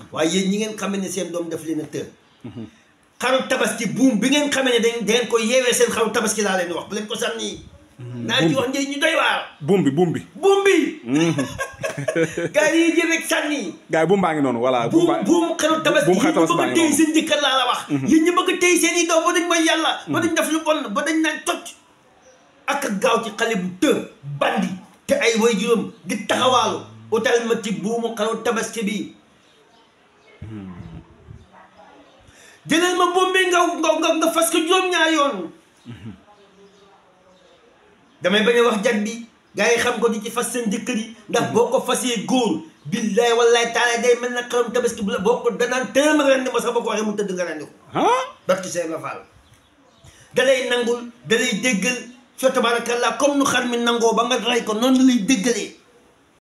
waaye yéen ñi ngeen xamee ne seen doom daf leen a tër xaru tabaski buum bi ngeen xamee ne dañ dangeen ko yeewee seen xaru tabaski laa leen wax bu leen ko sànni naa ci wax njëriñ ñu doy waar buum bi buum bi buum bi gars yi jël rek sànni gars yi buum baa ngi noonu voilà buum baa buum xaru tabaski buum yi xaru ñu tabaski bëgg a baa ngi téy noonu. seen jëkkër laa la wax yéen ñu bëgg a téy seen i doom ba dañ mooy yàlla ba dañ def lu bon ba dañ naan toj ak a gaaw ci xale bu tër bandi te ay way juróom di taxawaalu utal ma ci buumu xaru tabaski bi jëlal ma buum bi nga nga nga nga fas ko juróom-ñaar yoon damay bañ a wax jag bi gars yi xam ko di ci fas seen jëkkër yi ndax boo ko fasee góor billaay wallaay taala day mel na xarum tabaski bu la boo ko danaan tëram rendi ma sax ba ko waxee mu tëdd nga rendi ko ah barki Seex Ibra Faal da lay nangul da lay déggal fa tabarakallah comme nu xar mi nangoo ba nga rey ko noonu la lay déggalee